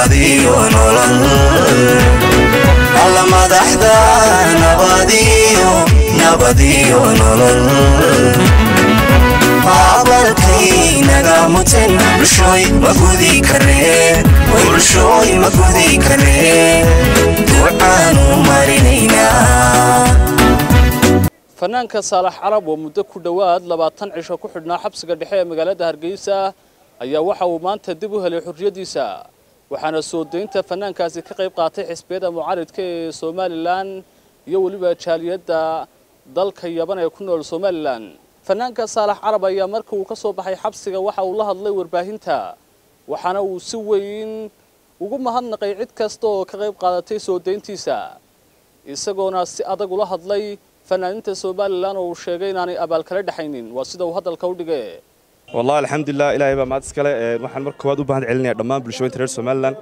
nabadiyo nolol alla madaxda nabadiyo nabadiyo nolol abalkaynaga muten bulshooy ma gudi karee bulshooy ma gudi karee ducaanu marinaynaa fanaanka saalax carab oo muddo ku dhowaad labaatan cisho ku xidhnaa xabsiga dhexe ee magaalada hargeysa ayaa waxa uu maanta dib u helay xorriyaddiisa waxaana soo daynta fanaankaasi ka qayb qaatay xisbiyada mucaaridka ee somalilan iyo weliba jaaliyadda dalka yaban ee ku nool somalilan fanaanka saalax carab ayaa markii uu ka soo baxay xabsiga waxa uu la hadlay warbaahinta waxaana uu si weyn ugu mahadnaqay cid kasta oo ka qayb qaadatay soo dayntiisa isagoona si adag ula hadlay fanaaninta somalilan oo uu sheegay inaanay abaal kala dhexaynin waa sida uu hadalka u dhigay والله الحمد لله إلهي بaa mahad iskale waxaan marka koowaad u baahan celinaya dhammaan bulshooyinka reer Soomaaliland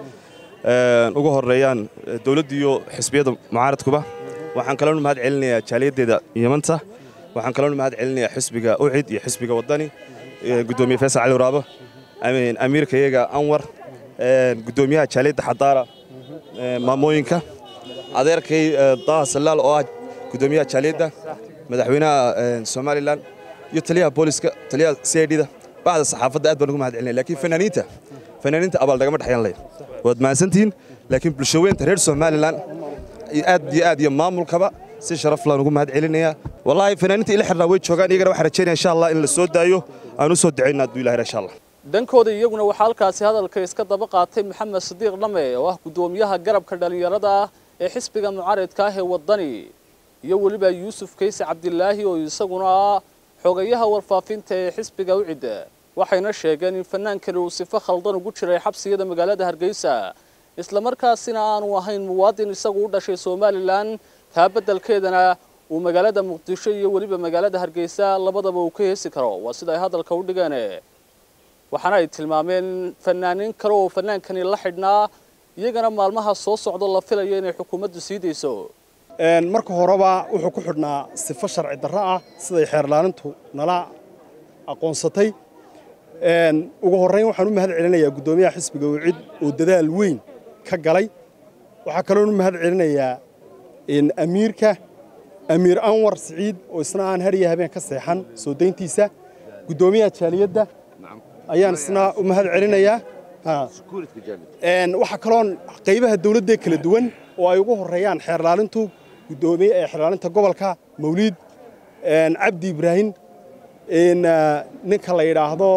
ee ugu horeeyaan dawladda iyo xisbiyada mucaaradkuba waxaan kaloo u mahad celinayaa jaaliyadeeda Yamanta waxaan kaloo u mahad celinayaa xisbiga UCID iyo xisbiga wadani gudoomiye Faisal Cali Waraabo amiin amiirka iyaga Anwar gudoomiyaha jaaliyadda Xadaara maamooyinka adeerkay Daha Salaal oo ah gudoomiyaha jaaliyadda madaxweynaha Soomaaliland iyo taliyaha booliska taliyaha CID-da bacda saxaafadda aad baan ugu mahad celinaya laakiin fanaaniinta fanaaniinta abaal dagama dhexyan leh waad mahadsantihiin laakiin bulshaweynta reer Somaliland aad iyo aad iyo maamulkaba si sharaf laan ugu mahad celinayaa wallahi fanaaniinta ila xirnaa way joogaan iyagana waxaan rajaynayaa insha Allah in la soo daayo aan u soo duceynaa aduu ilaahay insha Allah dhankooda iyaguna waxaa halkaasi hadalka iska daba qaatay maxamed sadiiq dhame oo ah gudoomiyaha garabka dhalinyarada ee xisbiga mucaaridka ah ee wadani iyo weliba yuusuf kayse cabdilaahi oo isaguna xogayaha warfaafinta ee xisbiga ucidda waxayna sheegeen in fanaankani uu sifo khaldan ugu jiray xabsiyada magaalada hargeysa islamarkaasina aanu ahayn muwaadin isagu u dhashay somalilan taa beddelkeedana uu magaalada muqdisho iyo weliba magaalada hargeysa labadaba uu ka heesi karo waa sida ay hadalka u dhigeen waxaana ay tilmaameen fanaaniin kale oo fanaankani la xidhnaa iyagana maalmaha soo socdo la filayo inay xukuumaddu sii dayso marka horeba wuxuu ku xidhnaa sifo sharci darro ah siday xeerlaanintu nala aqoonsatay ugu horrayn waxaan u mahad celinayaa guddoomiyaha xisbiga wicid oo dadaal weyn ka galay waxaa kaloon u mahad celinayaa amiirka amiir anwar siciid oo isna aan hariya habeen ka seexan soo dayntiisa guddoomiyaha jaaliyadda ayaan isna u mahad celinayaa waxaa kaloon qaybaha dawladda kala duwan oo ay ugu horreeyaan xeerlaalintu gudoomiye ee xeerlaalinta gobolka mawliid cabdi ibraahim ninka la yidhaahdo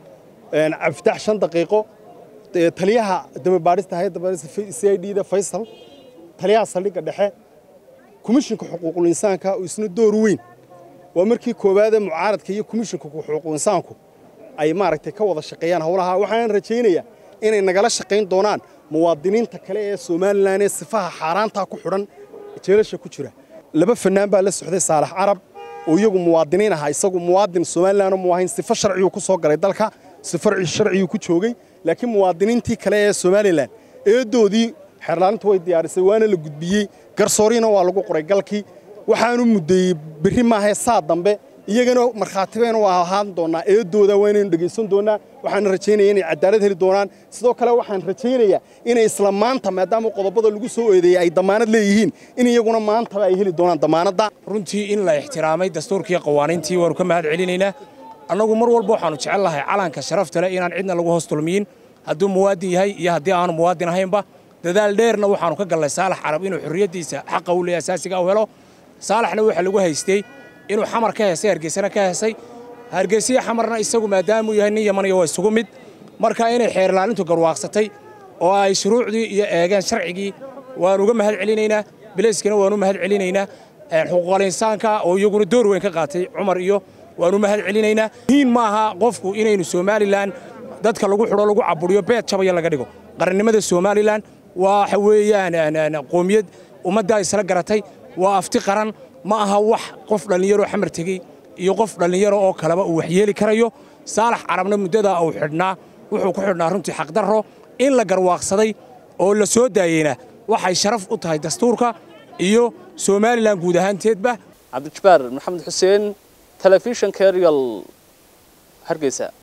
cabdifitaax shan daqiiqo taliyaha damabaadhista hayadda baadhista c i d-da faysal taliyaha saldhigga dhexe komishinka xuquuqul insaanka oo isna door weyn waa markii koowaade mucaaradka iyo komishinka xuquuqul insaanku ay maaragtay ka wada shaqeeyaan howlaha waxaan rajaynayaa inay nagala shaqayn doonaan muwaadiniinta kale ee somalilan ee sifaha xaaraantaa ku xidhan jeelasha ku jira laba fanaan baa la socday saalax carab oo iyagu muwaadiniin ahaa isagu muwaadin somalilan mu ahayn sifo sharciyuu ku soo galay dalka sifo sharciyuu ku joogay laakiin muwaadiniintii kale ee somalilan eedoodii xeerlaalintu way diyaarisay waana la gudbiyey garsooriina waa lagu qoray galkii waxaanu muddeeyey berri maahee saa dambe iyagana markhaatibayna waa ahaan doonaa eedooda waa inaynu dhegaysan doonaa waxaan rajaynaya inay cadaalad heli doonaan sidoo kale waxaan rajaynayaa inay isla maanta maadaama qodobada lagu soo eedeeyey ay damaanad leeyihiin in iyaguna maantaba ay heli doonaan damaanadda runtii in la ixtiraamay dastuurkii qawaaniintii waanu ka mahad celinaynaa annagu mar walba waxaannu jecel lahay calanka sharafta leh inaan cidna lagu hoos tulmiyin hadduu muwaadin yahay iyo haddii aanu muwaadin ahaynba dadaal dheerna waxaannu ka gallay saalax carab inuu xorriyaddiisa xaqa u leeyahay asaasiga u helo saalaxna waxaa lagu haystay inuu xamar ka heesay hargeysana ka heesay hargeysiya xamarna isagu maadaamuu yahay nin yamaniya waa isugu mid marka inay xeerlaalintu garwaaqsatay oo ay shuruucdii iyo eegeen sharcigii waan uga mahad celinaynaa bilayskana waan u mahad celinaynaa xuquuqal insaanka oo iyaguna door weyn ka qaatay cumar iyo waan u mahad celinaynaa muhiim maaha qofku inaynu somalilan dadka lagu xidho lagu caburiyo beed jabaya laga dhigo qarannimada somalilan waxa weeyaan qoomiyad ummaddaa isla garatay waa afti qaran ma aha wax qof dhallinyaro xamar tegey iyo qof dhallinyaro oo kaleba uu waxyeeli karayo saalax carabna muddadaa uu xidhnaa wuxuu ku xidhnaa runtii xaqdarro in la garwaaqsaday oo la soo daayeyna waxay sharaf u tahay dastuurka iyo somalilan guud ahaanteedba cabdijabbaar maxamed xuseen telefishinka eryal hargeysa